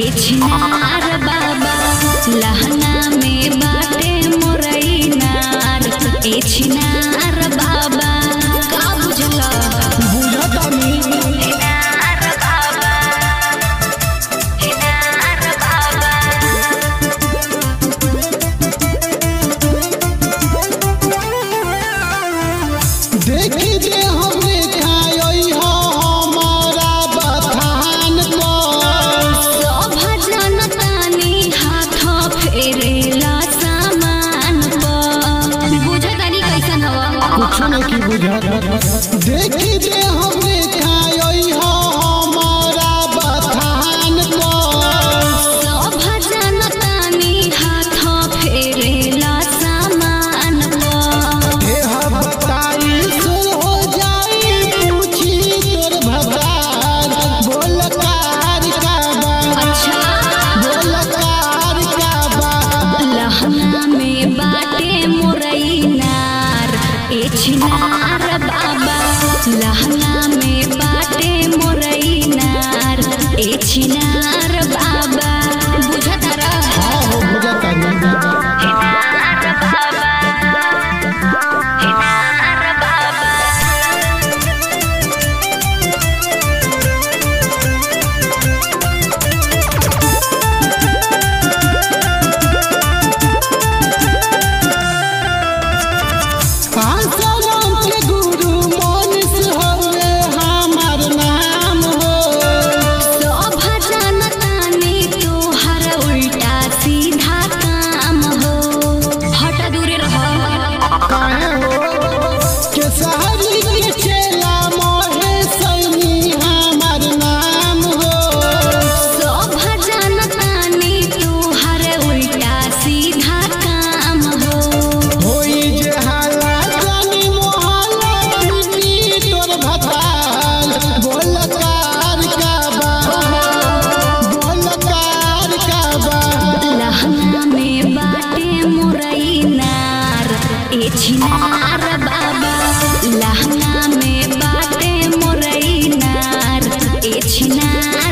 ए छिनार बाबा लहंगा में बाटे मोरई नार ए छिनार बाबा का बुझला बुझतानी छिनार बाबा छिनार बाबा देखी दे हमरे खाई हो हमारा बखान पर भजन तानी हाथ फेरेला सामान पर बुझतानी कैसन हवा कुछ नहीं बुझत देखी दे हमरे खाई हो हमारा बखान पर भजन तानी हाथ फेरेला सामान पर देह बताई सुर हो जाई पूछी तोर भगवान बोल कार का बा अच्छा बोल कार का बा लहंगा में बाटे मोरई नार ए छिनार बाबा लहंगा में बाटे मोरई नार ए छिनार बाबा बुझतारा हाँ हो बुझतानी छिनार बाबा छिनार बाबा आसाराम के गुरु मोनिस हवे हमार नाम हो तो भजन तानी तोहर उल्टा सीधा काम हो हट दूरे रह काहे हो के सहरी के चेला मोहे सैनी हमार नाम हो तो भजन तानी तोहर उल्टा सीधा काम हो होई जे हाला जानी मोहला पिटी तोर भताल बोल कार का बा बोल कार का बा लहंगा में बाटे मुरई नार ए छिनार बाबा लहंगा में बाटे मुरई नार ए छिनार